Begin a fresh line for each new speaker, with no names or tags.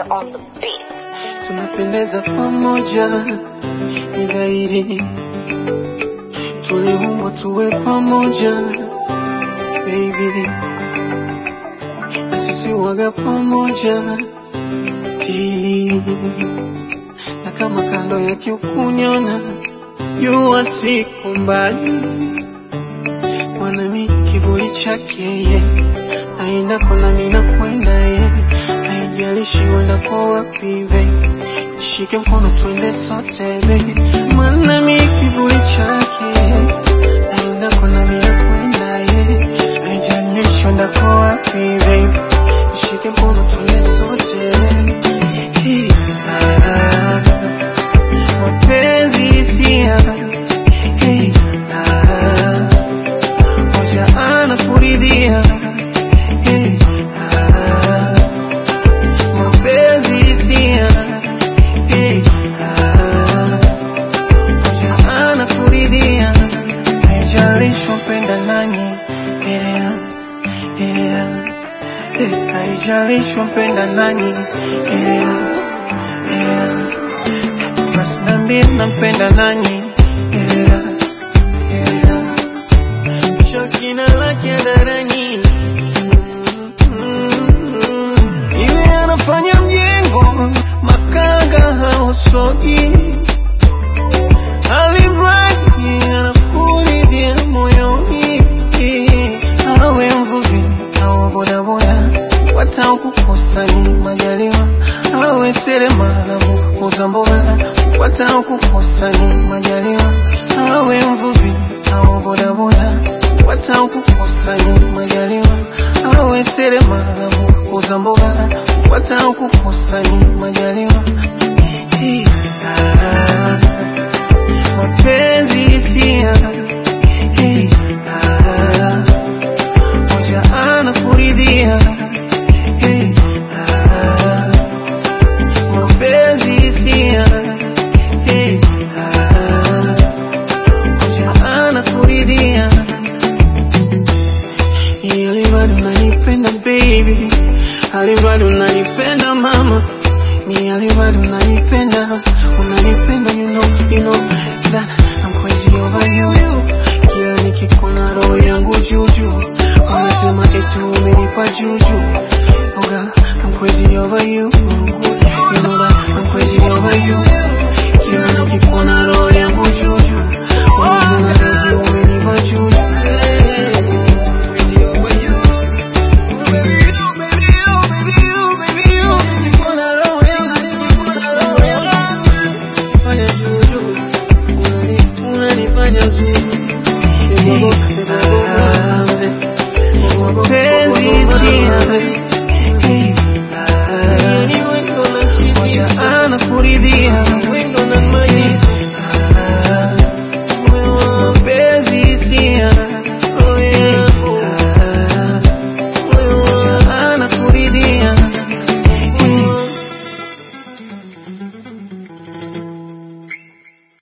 Nigga on the beat.
tunapendeza pamoja, ni dhahiri tuliumbwa tuwe pamoja baby, na sisi waga pamoja ti na kama kando ya kiukunyona jua siku mbali mwanami kivuli chake ye aenda kona mina kwenda ye haijalishi wenda kwa wapi be shike mkono twende sote be mwanami kivuli chake aenda kona mina kwenda ye haijalishi wenda kwa wapi be shike mkono twende sote Hey, ah, mapenzi hisia Hey, ah, moja anakuridhia Hey, ah, mapenzi hisia Hey, ah, moja anakuridhia haijalishi upenda nani elewa elewa Hey, haijalishi upenda nani elewa elewa basi niambie nampenda nani elewa elewa Shakina lake darani iwe anafanya mjengo makanga hausogi alimradi anakuridhia moyoni awe mvuvi au bodaboda watakukosa ni majaliwa awe seremala muuza mboga watakukosa ni majaliwa awe mvuvi au bodaboda watakukosa ni majaliwa awe seremala muuza mboga watakukosa ni majaliwa Hii, ah, mapenzi hisia Hii, ah, moja anakuridhia Hii, ah, mapenzi hisia Hii, ah, moja anakuridhia ili bado unanipenda baby, ali bado unanipenda mama, mi ali bado unanipenda, unanipenda you know, you know that I'm crazy over you. Kila nikikuona roho yangu juju, unasema eti umenipa juju. Oh girl, I'm crazy over you. You know that I'm crazy over you. Kila nikikuona roho yangu juju, unasema eti umenipa juju. Crazy over you. Anakuridhia